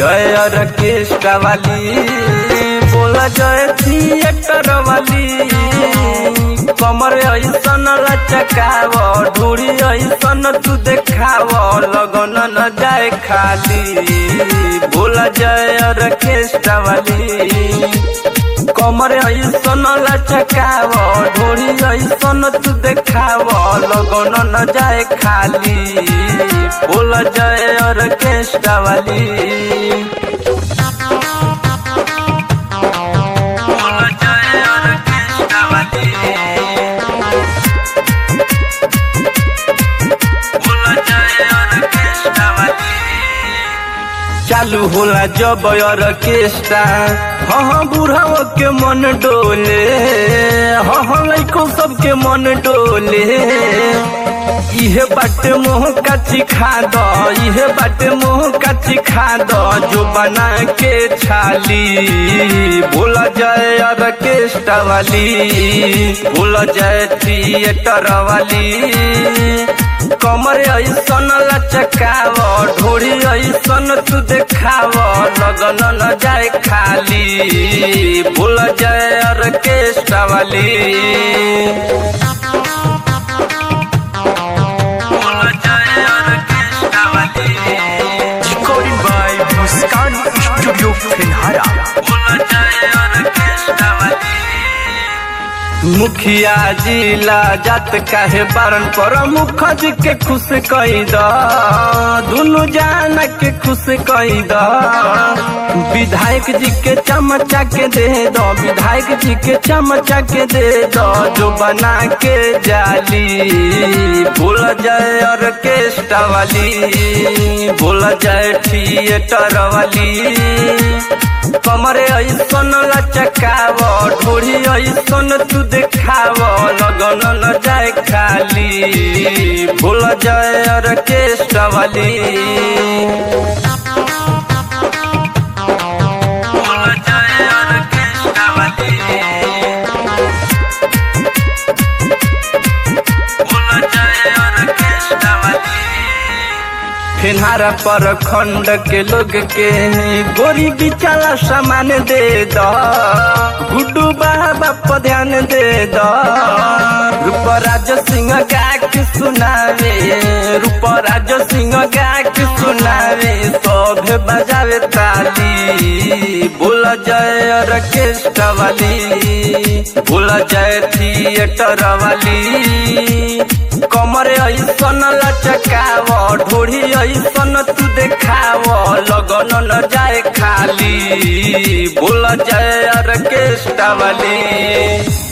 जय ऑर्केस्ट्रा वाली बोला जय थिएटर वाली कमर ऐसन लचकाव ढूढ़ी ऐसन तू देखाव लगन न जाए खाली बोला जय ऑर्केस्ट्रा वाली कमर ऐसन लचकाव ढोरी ऐसन तू देखाव लगन न जाए खाली बोल जय ऑर्केस्ट्रा वाली बोल जय ऑर्केस्ट्रा वाली बोल जय ऑर्केस्ट्रा वाली चालू होला जब ऑर्केस्ट्रा हाँ हाँ बुढ़ाओ के मन डोले हाँ हाँ लड़को सबके मन डोले इहे बाटे मोह काची खा दो इहे बाटे मोह काची खा दो जो बना के छाली बोला जाए ऑर्केस्ट्रा वाली बोला जाए थिएटर वाली कमर ऐसन लचकाव ढोरी ऐसन तू देखाव लगन न जाए खाली बोल जाए ऑर्केस्ट्रा वाली बोल जाए ऑर्केस्ट्रा वाली Recording by Muskan Studio Finhara. बोल जाए ऑर्केस्ट्रा वाली मुखिया जिला जात काहे बारन पर मुखज के खुश कई द दुनु जान के खुश कई द विधायक जी के चमचा के दे दो विधायक जी के चमचा के दे दो जो बना के जाली बोल जाए ऑर्केस्ट्रा वाली बोल जाए थिएटर वाली कमरे ऐसन लचकाव ढोरी ऐसन तू देखाव लगन न जाए खाली भूल जाए ऑर्केस्ट्रा वाली भूल जाए ऑर्केस्ट्रा वाली भूल जाए ऑर्केस्ट्रा वाली फिनहारा पर खंड के लोग के गोरी बिचारा सामान दे दो गुड्डू बाबा पर ध्यान दे दो रूपराज सिंह गा के सुनावे रूपराज सिंह गा के सुनावे सब बजावे ताली बोल जय ऑर्केस्ट्रा वाली बोल जय थिएटर वाली कमर ऐसन लचकाव ढोरी ऐसन तू देखाव लगन न जाए खाली बोल जाए ऑर्केस्ट्रा वाली